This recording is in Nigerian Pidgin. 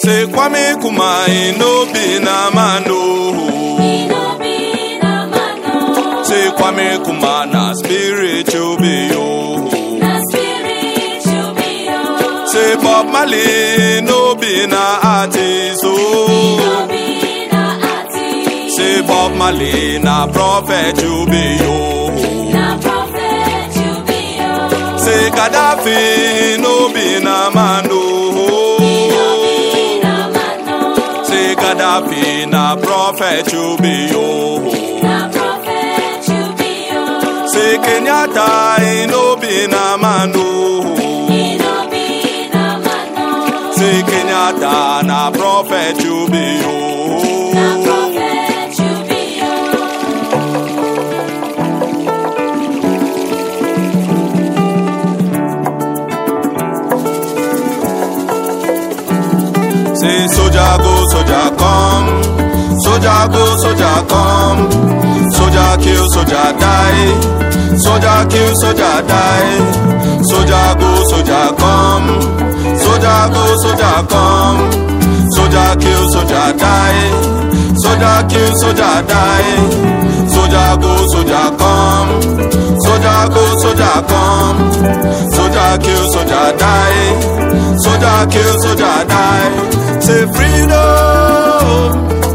Say Kwame Kuma no be na man oh. He no be na man, no. Say Kwame Kuma na spiritual be yo. Na spiritual be, oh. Say Bob Marley no be na artist He oh. no be na artist. Say Bob Marley na prophet you be yo. Na prophet you be, oh. Say Gaddafi no be na man He no oh. be na man, no. Say Gaddafi na prophet you be yo. Na prophet you be, oh. Say Kenyatta he no be na man oh. He no be na man, no. Say Kenyatta na prophet you be Na yo. prophet you be, oh. Say soldier go soldier come, soldier go soldier come, soldier kill soldier die, soldier kill soldier die, soldier go soldier come, soldier go soldier come, soldier kill soldier die, soldier kill soldier die, soldier go soldier come, soldier go soldier come, soldier kill soldier die, soldier kill soldier die. Say freedom,